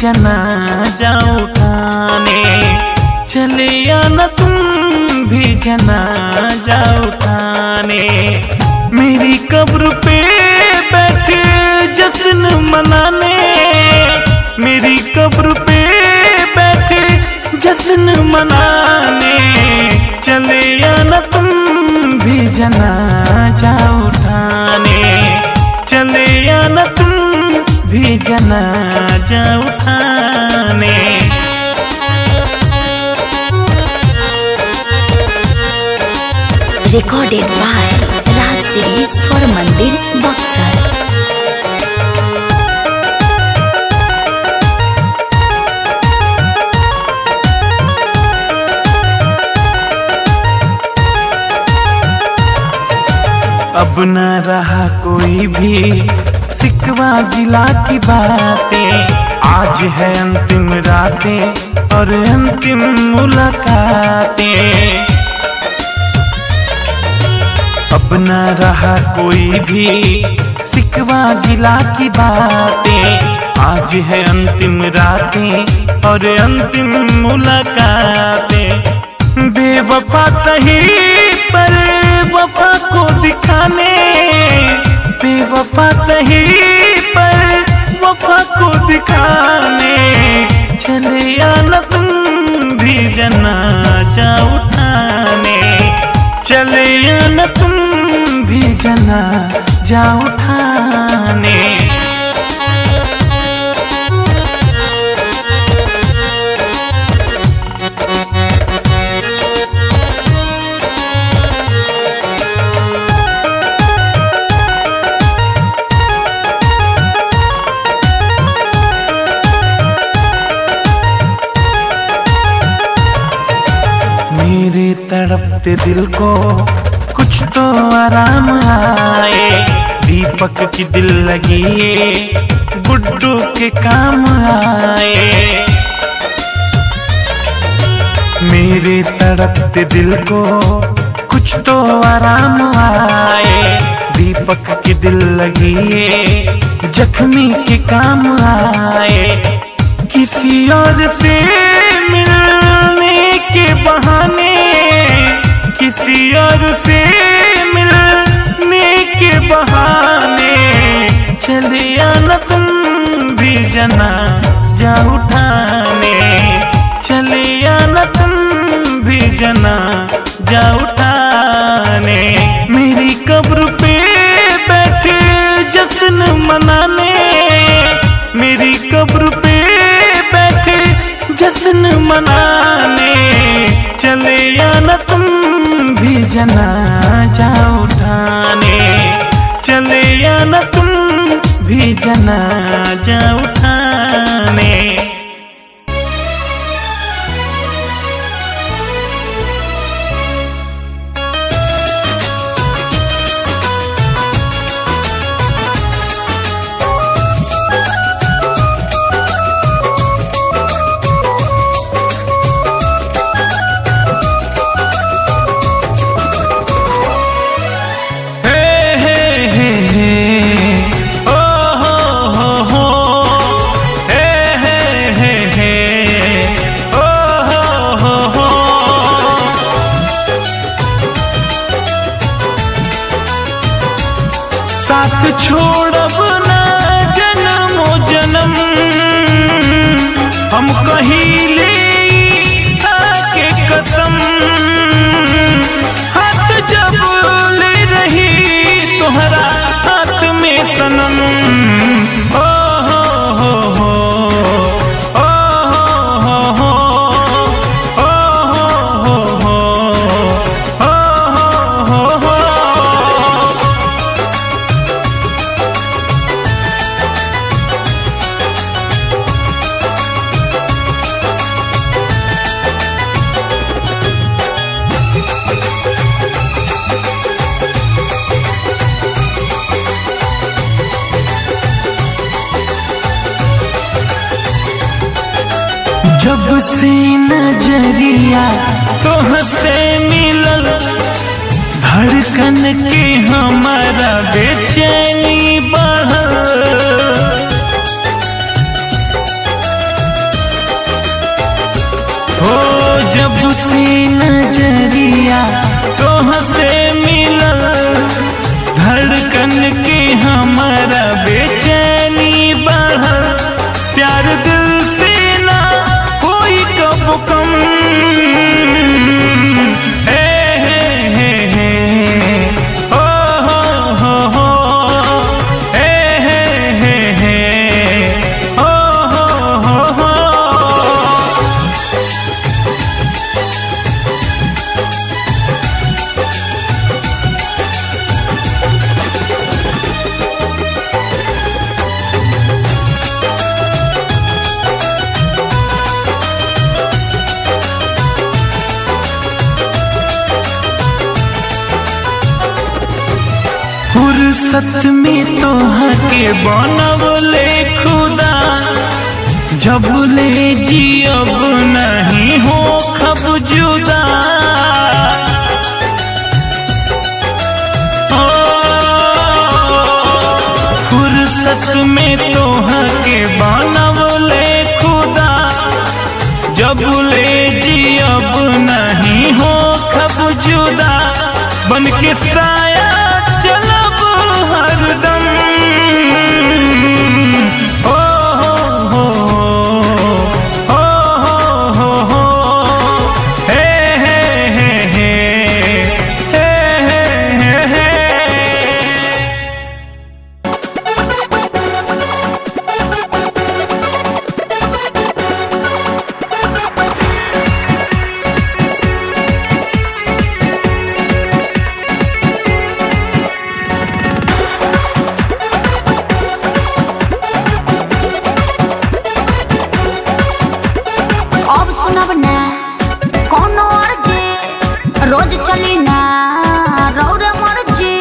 जनाजा उठाने चले आना तुम भी जनाजा उठाने मेरी कब्र पे बैठे जश्न मनाने मेरी कब्र पे बैठे जश्न मनाने चले आना तुम भी जनाजा उठाने चले आना तुम भी जनाजा उठाने recorded by Raj City Swar Mandir Buxar. अब न रहा कोई भी सिकवा गिला की बातें आज है अंतिम रातें और अंतिम मुलाकातें अब न रहा कोई भी सिकवा गिला की बातें आज है अंतिम रातें और अंतिम मुलाकातें बेवफा सही पर वफा को दिखाने बेवफा सही पर वफा को दिखाने चले आना तुम भी जनाजा उठाने चले आना तुम भी जनाजा उठाने मेरे तड़पते दिल को कुछ तो आराम आए दीपक की दिल लगी ये गुड्डू के काम आए मेरे तड़पते दिल को कुछ तो आराम आए दीपक की दिल लगी ये जख्मी के काम आए किसी और से मिलने के बहाने किसी और से मिलने के बहाने चले आना तुम भी जना जा उठाने चले आना तुम भी जना जा उठाने मेरी कब्र पे बैठे जश्न मनाने मेरी कब्र पे बैठे जश्न मनाने चले आना तुम भी जनाजा उठाने चले आना तुम भी जनाजा उठाने हे हे हे हे ओ हो हो हो हे हे हे हे ओ हो हो हो साथ छोड़ब ना जन्मो जन्म हम कहीं ले के कसम हाथ जब ले रही तोहरा हाथ में सनम ओ हो हो हो ओ हो हो हो ओ हो हो हो ओ हो हो हो जब से नजरिया तोहसे मिलल धड़कन के हमारा बेचैनी बढ़ल अखिया तोह से मिलल धड़कन के हमारा बेचैनी बढ़ल प्यार दिल से ना कोई कब कम हे हे हे हे ओ हो हो हो हे हे हे हे ओ हो हो हो फुर्सत में तोहर के बनवले खुदा जब ले जियब नहीं हो खब जुदा ओ, फुर्सत में तोहर के बनवले खुदा जब ले जियब नहीं हो खब जुदा बन के साया चलब हरदम ओ हो हो हो हो हो हे हे हे हे हे हे हे अब सुनब ना कोनो अर्जी रोज चली ना रौर मर्जी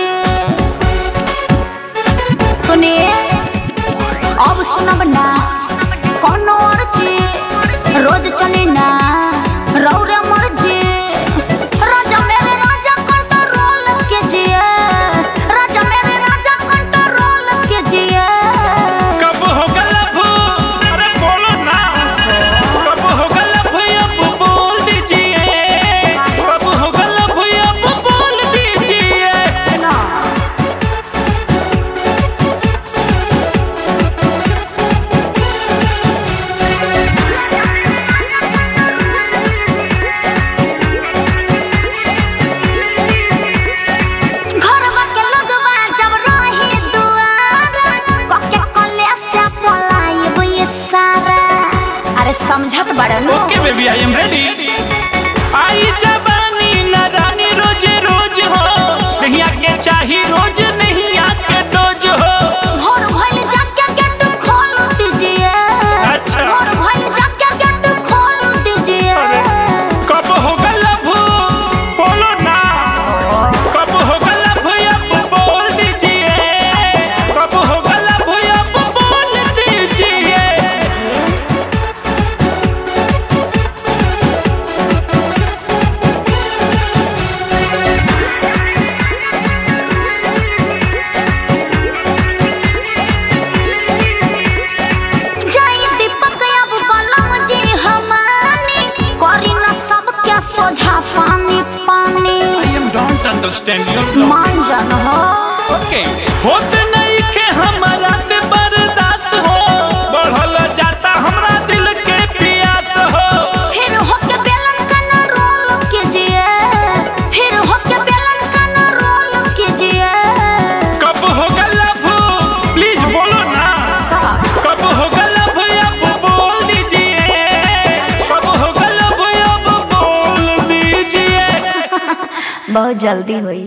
सुनिए अब सुनब ना कोनो अर्जी रोज चली ना रौर मर्जी राजा मेरे राजा कंट्रोल कीजिए राजा मेरे राजा कंट्रोल कीजिए कब होगा लव अरे बोलो ना कब होगा लव अब बोल दीजिए कब होगा लव अब बोल दीजिए ना घरवा के लोगवा जब रही दुआरा कके कले से पलायब ये सारा अरे समझत बड़न okay baby I am ready आई जवानी ना रानी रोज रोज हो नहीं आके चाही रोज नहीं आके डोज हो भोर भइल जाके गेट खोल दीजिए अच्छा। भोर भइल जाके गेट खोल दीजिए कब होगा लव बोलो ना कब होगा लव अब बोल दीजिए कब होगा लव अब बोल दीजिए जय दीपक अब बलम जी हमानी करी न सबके सोझा पानी पानी I am don't understand your love. मान जान हो Okay. होत नहीं के हमारा से बर्दाश्त हो बढ़ल जाता हमरा दिल के प्यास हो फिर होके बेलन का न रोल कीजिए फिर होके बेलन का न रोल कीजिए कब होगा लव प्लीज बोलो ना कब होगा लव अब बोल दीजिए कब होगा लव अब बोल दीजिए बहुत जल्दी हुई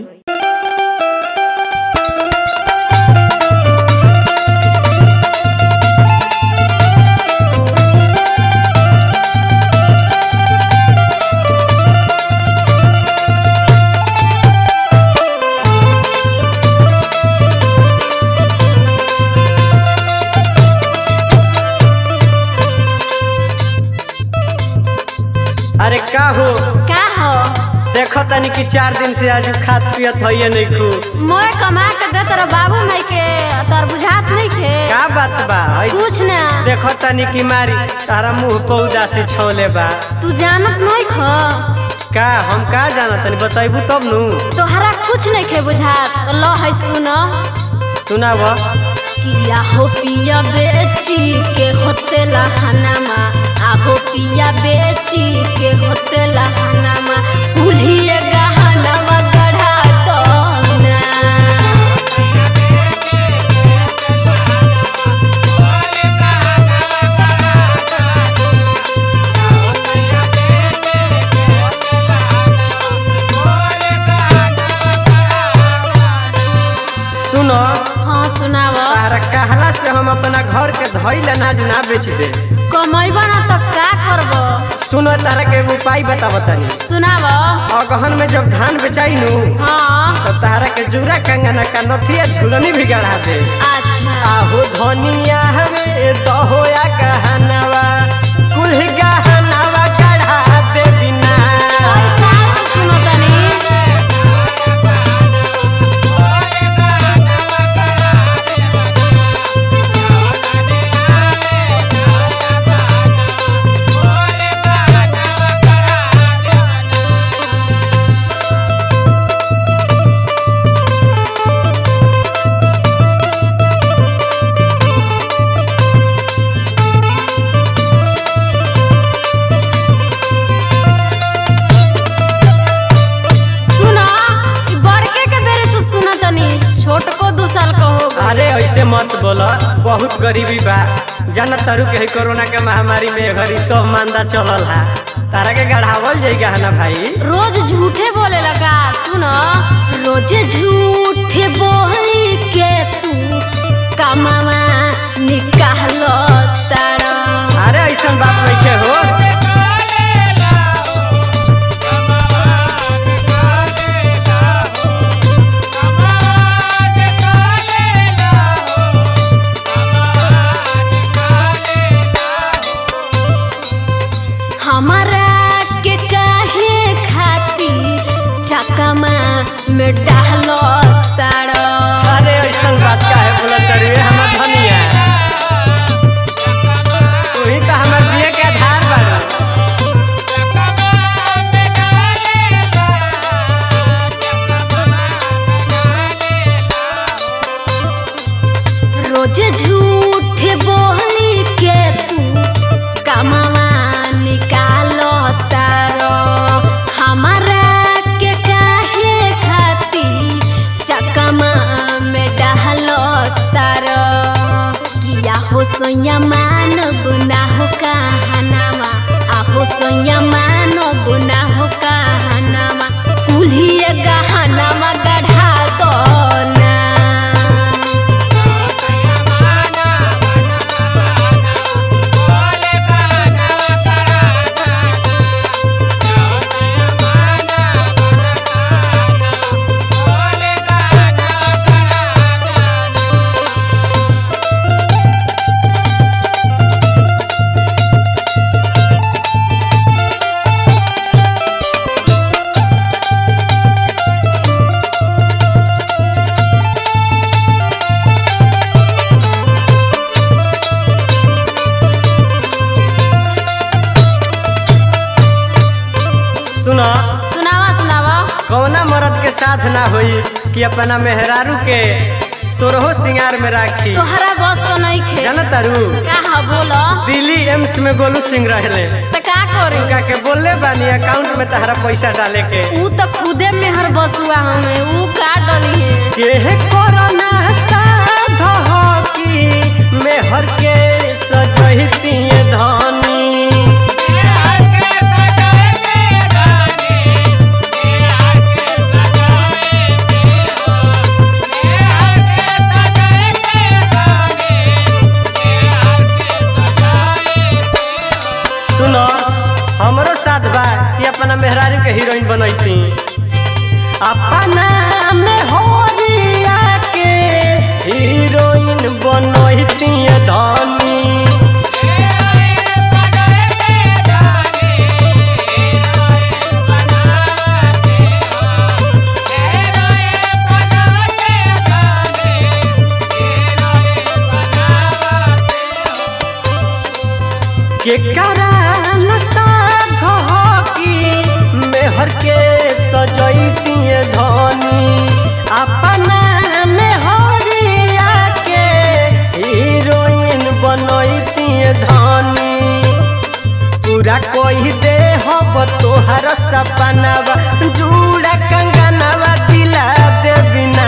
अरे का हो का हो देखो तनी कि चार दिन से आज खात पियत होइए नहीं खू मोए कमा के दे तेरा बाबू माई के तोर बुझात नहीं खे का बात बा हई कुछ ना देखो तनी कि मारी तारा मुंह पौधा से छोले बा तू जानत नहीं खो का हम का जाना तनी बताइबू तब नु तोहरा कुछ नहीं खे बुझात तो लो है सुन सुनाब किया हो पिया बेची के होते लहनमा आहो पिया बेची के होते लहनमा कुल्हिए गहनमा गढ़ा दो ना सुनो हाँ सुनाव तारा कहला से हम अपना घर के धइल अनाज ना बेच दे कमैबा ना तो का करब सुनो तारा के एगो उपाय बताव तनी सुनाव अगहन में जब धान बेचाई नु हाँ तो तारा के जूरा कंगना का नथिया झुलनी भी गढ़ा दे अच्छा आहो धनिया हवे दहोया गहनवा कुल गहनवा गढ़ा दे बिना सास सुनो तनी सुना ई बड़के के बेरे से सुना तनी छोट को दू साल का हो गई अरे ऐसे मत बोला बहुत गरीबी बा जाना तारू के है कोरोना के महामारी में घरी सब मांदा चलल हा तारा के गढ़ावल जाई गहना भाई रोज झूठे बोले लगा सुनो रोजे झूठे बोली के तू कमावा निकालो तारा अरे ऐसा बात नहीं के हो हमारा के काहे खाती चकमा में डालो तारा अरे ऐसा बात का है बोला तारू ये हमर धनिया तू ही तो हमर जिए के आधार बाड़ू रोजे झूठे बोली के तू कमावा निकालो तारो हमारा के काहे खाती चकमा में डालो तारो किया हो सोया मान गुना हो कहनामा आहो सोया मान गुना हो कहनामा कुल्हिए गहनामा गढ़ा दो ना सुनो सुनावा सुनावा कौना मर्द के साथ ना होई कि अपना मेहरारू के सोरहो सिंगार में राखी तोहरा बस को नहीं खे जाना तारू का हा बोलो दिल्ली एम्स में गोलू सिंह रहले तो का करी उनका के बोलले बानी अकाउंट में तहरा पैसा डाले के ऊ तो खुदे मेहर बसुआ हमें ऊ का डली है के कोरोना साध हो कि मेहर के सजहिती धनी सुनो हमरो साथ बा कि अपना मेहरारू के हीरोइन बनैती अपना में होरिया के हीरोइन बनैती धनी के कराल साध हो कि मेहर कोई दे हब तोहर सपनावा जुड़ा कंगनवा दिला दे बिना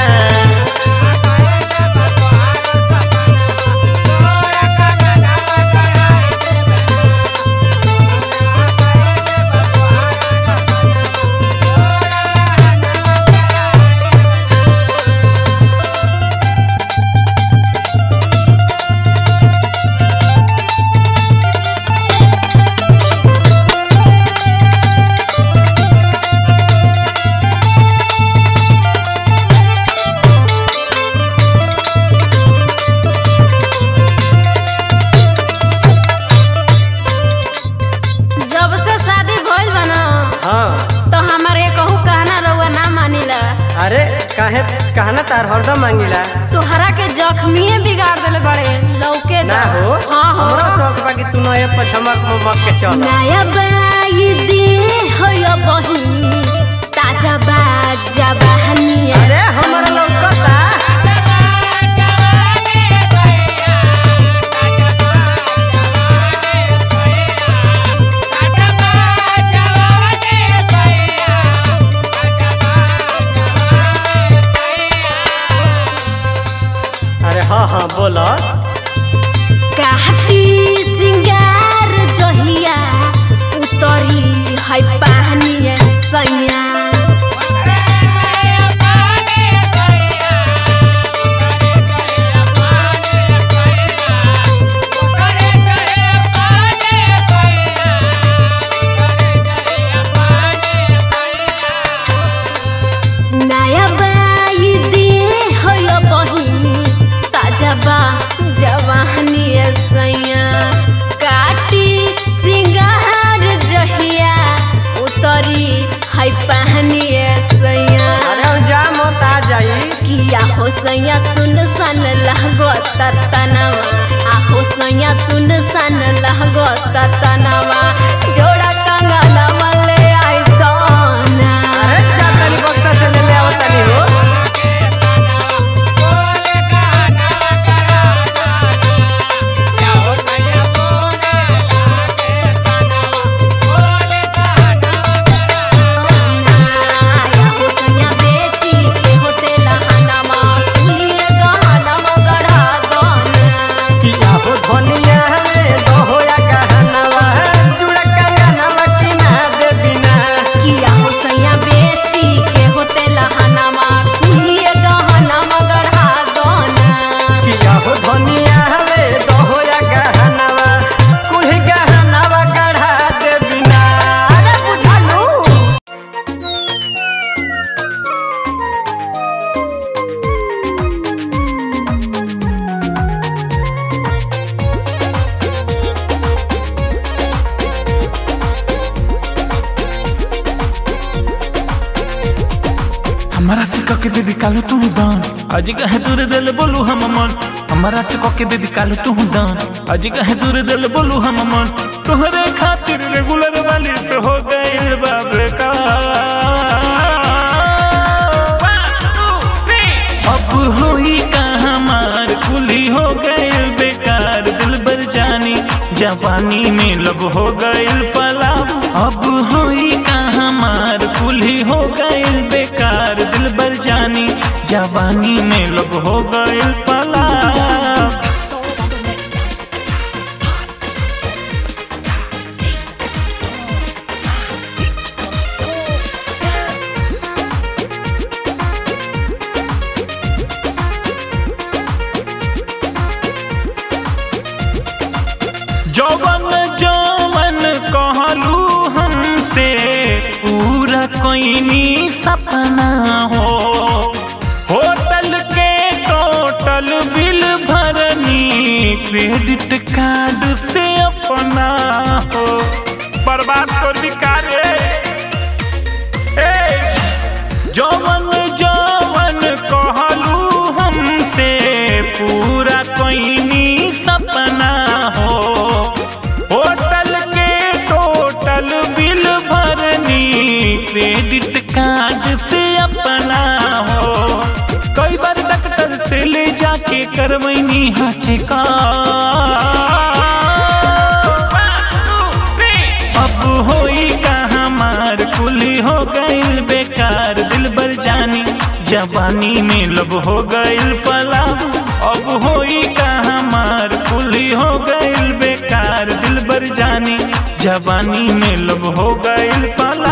जब से शादी भइल बा ना हाँ तो हमारे कहू कहना रउआ ना मानिला अरे काहे कहना तार हरदम मांगिला तोहरा के जख्मीए बिगाड़ देले बड़े लौके ना हो हाँ हो हमरा शौक बा कि तू नए पछमक ममक के चल नया बाई दे हो यो बही ताजा बाजा बहनिया अरे हमरा लौकता अरे हाँ हाँ बोलो काटी सिंगार जहिया उतरी है पानिया सैया नया बाई दे हो यो बही ताजा बा जवानिया सैया काटी सिंगार जहिया उतरी है पानिया सैया अरे हम जा मत आ जाई किया हो सैया सुन सन लहगो ततनवा आहो सैया सुन सन लहगो ततनवा जोड़ा कंगनवा ले आई दाना अरे जा तनी बक्सा से ले ले आओ तनी हो आहो सैया बेची के होते लहनवा कुलिए गहनवा गढ़ा दाना किया हो धनिया में दोहोया कहनवा जुड़ा कंगनवा की ना दे बिना किया हो सैया बेची के होते लहनवा कुलिए गहनवा गढ़ा दाना किया हो धनिया में दोहोया कहनवा कुल कहनवा गढ़ा दे बिना अरे बुझालू हमारा से कके बेबी कालो तू दान आज कहे दूर दिल बोलू हम मन हमारा से कके बेबी कालो तू दान आज कहे दूर दिल बोलू हम मन तोहरे खातिर रेगुलर वाली से हो गए बाबे का अब होई का हमार खुली हो गए बेकार दिल बर जानी जवानी में लब हो गए फला अब होई का हमार कुल्ही हो गए बेकार दिल बर जानी जवानी में लब हो गए पला जौवन जौवन कहलू हमसे पूरा कोई सपना हो होटल के टोटल बिल भरनी क्रेडिट कार्ड से अपना हो बर्बाद कर बिकारे जौवन जौवन कहलू हमसे पूरा कोई सपना हो होटल के टोटल बिल भरनी क्रेडिट कार्ड से अपना हो कई बार डॉक्टर से ले जाके करवैनी हाथे का अब होई का हमार कुली हो गइल बेकार दिल बर जानी जवानी में लब हो गइल फला अब होई का हमार कुली हो गइल बेकार दिल बर जानी जवानी में लब हो गइल फला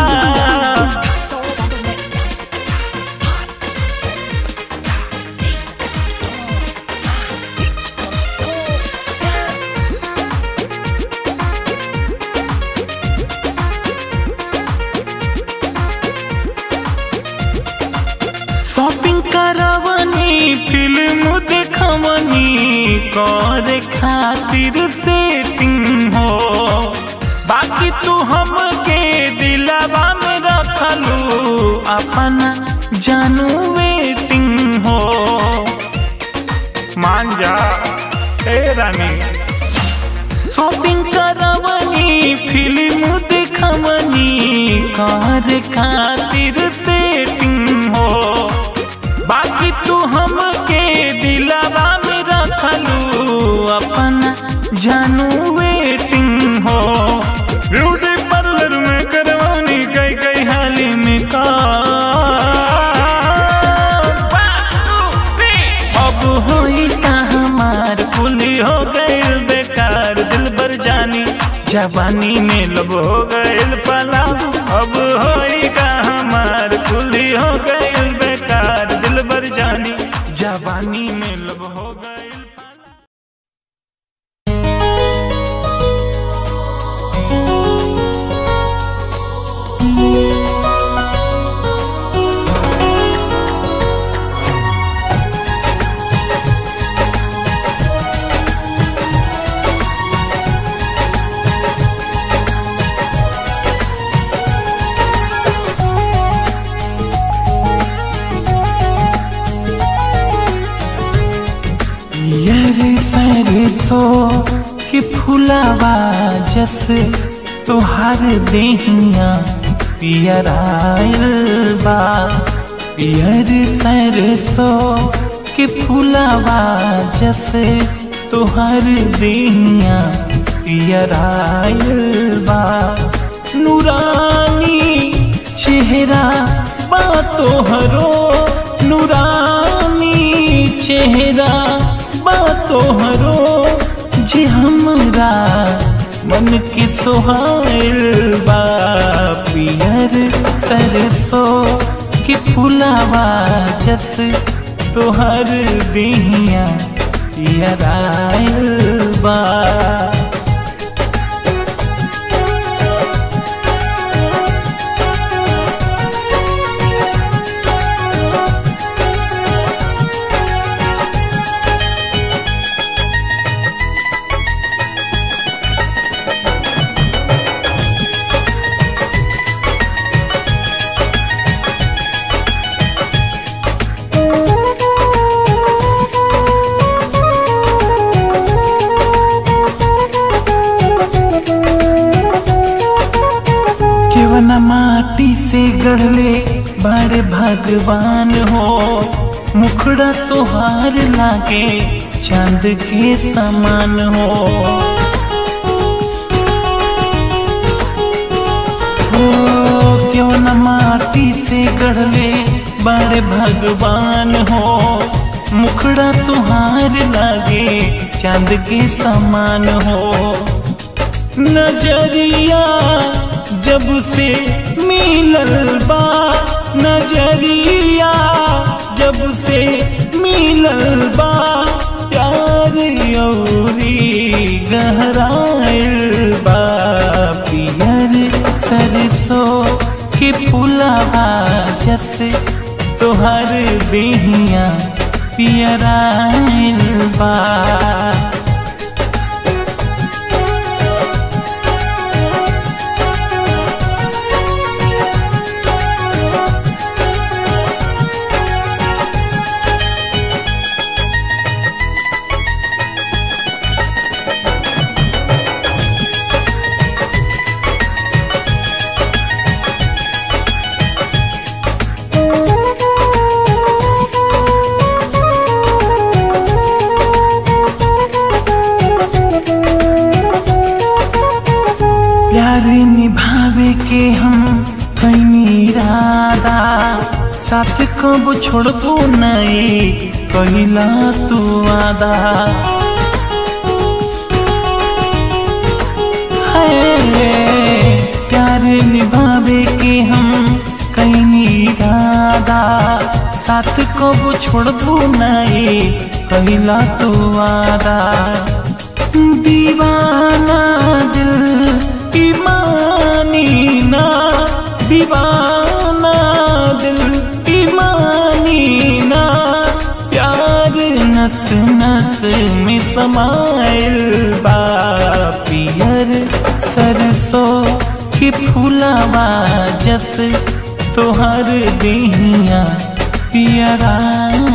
शॉपिंग करवनी फिल्म देखवनी करे खातिर सेटिंग हो बाकी तू हमके दिलावा में रखलू अपना जानू वेटिंग हो मान जा ए रानी शॉपिंग करवनी फिल्म देखवनी कार खातिर सेटिंग हो बाकी तू हमके दिलावा में रखलू अपना जानू वेटिंग हो ब्यूटी पार्लर में करवानी कई कई हाली में का अब होई का हमार कुली हो गइल बेकार दिल बर जानी जवानी में लब हो गइल पला अब होई का हमार कुली हो गइल बेकार दिल बर जानी जवानी में लब हो गइल पला यार सरसो के फुलावा जस तोहार देहिया पियराइल बा यार सरसो के फुलावा जस तोहार देहिया पियराइल बा नूरानी चेहरा बा तोहरो नूरानी चेहरा बा तोहरो जे हमरा मन के सोहाइल बा पियर सरसो के फुलावा जस तोहर दिहिया पियराइल बा केवन माटी से गढ़ले बड़े भगवान हो मुखड़ा तोहार लागे चांद के समान हो हो क्यों न माटी से गढ़ले बड़े भगवान हो मुखड़ा तुहार लागे चांद के समान हो नजरिया जब से मिलल बा नजरिया जब से मिलल बा प्यार औरी गहराइल बा पियर सरसों के फुलावा जस तोहर बिहिया पियराइल बा निभावे के हम कैनी इरादा साथ कब छोड़बो नहीं कहिला तू आदा है प्यार निभावे के हम कैनी इरादा साथ कब छोड़बो नहीं कहिला तू आदा दीवाना दिल ईमानी ना दीवाना दिल ईमानी ना प्यार नस नस में समाइल बा पियर सरसों के फूलवा जस तोहर देहिया पियरा